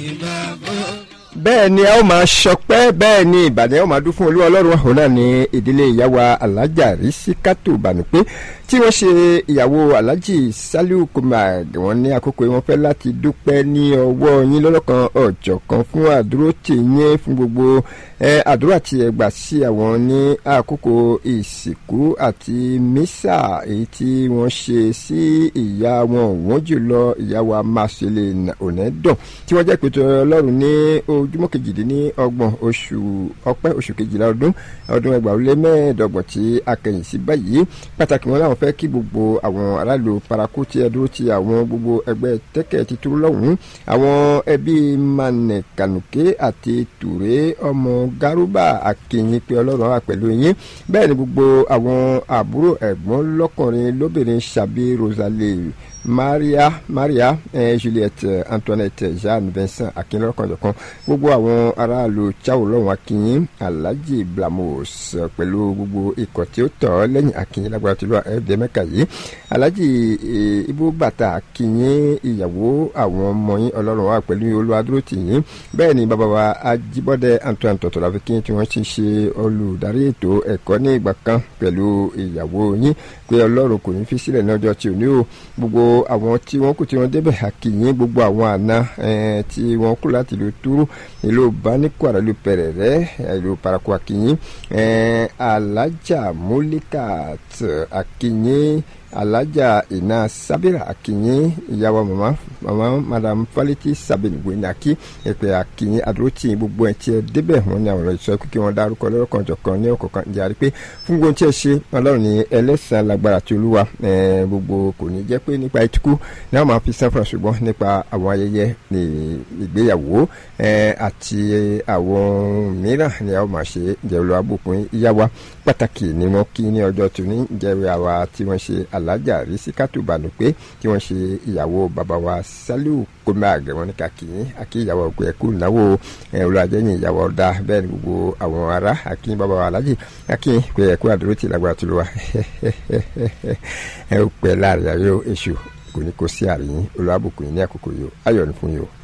bàbá. bẹ́ẹ̀ ni a ó máa ṣọpẹ́ bẹ́ẹ̀ ni ìbàdàn a ó máa dún fún olúwa ọlọ́run ọ̀hún náà ní ìdílé ìyàwó alájà rísíkátù bànúpé tí wọ́n ṣe ìyàwó alájì saliu kumar wọ́n ní àkókò yìí wọ́n fẹ́ láti dúpẹ́ ní ọwọ́ yín lọ́lọ́kan ọ̀jọ̀kan fún àdúró tì yín fún gbogbo àdúrà tí ẹ gbà sí àwọn ní àkókò ìsìnkú àti mísà èyí tí wọ́n ṣe sí ìyá wọn wọ́n jùlọ ìyàwó amáṣẹlẹ̀ ònẹ́dàn tí wọ́n jẹ́ pẹ̀tọ́ ọlọ́run ní ojúmọ́ kejìdínlọ́gbọ̀n oṣù ọpẹ́ oṣù kejìlá ọdún ọdún ẹgbàá ó lé mẹ́ẹ̀ẹ́dọ́gbọ̀n tí a kẹ̀yìn sí báyìí pàtàkì wọn làwọn fẹ́ kí gbogbo àwọn aráàlú paraku tí ẹ dúró ti àwọn gbogbo ẹgbẹ́ tẹ́kẹ̀ títúrú lọ́hùn-ún àwọn ẹbí manẹ kànùké àti tùré ọmọ garuba akínyìn pé ọlọ́run wà pẹ̀lú yín bẹ́ẹ̀ ni gbogbo àwọn àbúrò ẹ̀gbọ́n lọ́kùnrin lóbìnrin ṣàbí rosalie maria maria eh, juliette antoinette jeanne vincent akínlọ́kànjọ̀kan gbogbo àwọn aráàlú chao lọ́wọ́n akínyìn alhaji blamos pẹ̀lú gbogbo ikọ̀ tí ó tọ̀ lẹ́yìn akínyìn lágbára tìlú ẹ̀ẹ́dẹ́ mẹ́ka yìí alhaji ibú bàtà akínyìn ìyàwó àwọn ọmọ yín ọlọ́run wa pẹ̀lú olúwadúró tìyín bẹ́ẹ̀ ni bàbá wa ajíbọ́dẹ antoine tọ̀tọ̀ láfi kí tí wọ́n ti ṣe olùdarí ètò ẹ̀kọ́ ní ìgbà kan pẹ̀lú ìyàwó yín pé ọlọ́run kò ní fi sílẹ̀ ní ọjọ́ tí ò ní o gbogbo àwọn tí wọ́n kù tí wọ́n débẹ̀ àkìyìn gbogbo àwọn àna tí wọ́n kú láti ìlú túrú ìlú báníkwara ìlú pẹ̀rẹ̀rẹ̀ ìlú paraku àkìyìn alájà múlíkàt àkìyìn alájà iná sábìrà àkìyìn ìyàwó mama mama madam faleti sabin gbẹ̀nàkí ẹ̀pẹ̀ àkìyìn àdúrótì gbogbo ẹ̀ tí ẹ débẹ̀ wọn ni àwọn ọ̀rọ̀ ìsọ kí wọ́n dárúkọ lọ́rọ̀kan jọ̀kan ní ọ̀kọ̀ọ̀kan jàre pé fún gbogbo tí ẹ ṣe ọlọ́run ní ẹlẹ́sàn lágbára tí olúwa gbogbo kò ní jẹ́ pé nípa ìtukú ní àwọn máa fi san fún ṣùgbọ́n nípa àwọn ayẹyẹ ní ìgbéyàwó àti àwọn mìíràn ni àwọn máa ṣe jẹ́ olúwa bùkún ìyá pàtàkì ni wọ́n kí ní ọjọ́ tòní jẹ́rìí àwa tí wọ́n ṣe alájà rísíkátù bànúpé tí wọ́n ṣe ìyàwó bàbá wa saliu komag wọn ní kàkíyìn àkí ìyàwó ọgbẹ ẹkú ìnáwó olùwàjẹyìn ìyàwó ọdá bẹ́ẹ̀ ni gbogbo àwọn ará àkí bàbá wa alájì àkí pé ẹkú àdúró tì lágbára tó lọ wa ẹ ó pẹ́ láàrin ayọ̀ èṣù kò ní kó sí àríyìn olùwàbùkún yìí ní àkókò yìí ayọ̀ ní fún yìí o.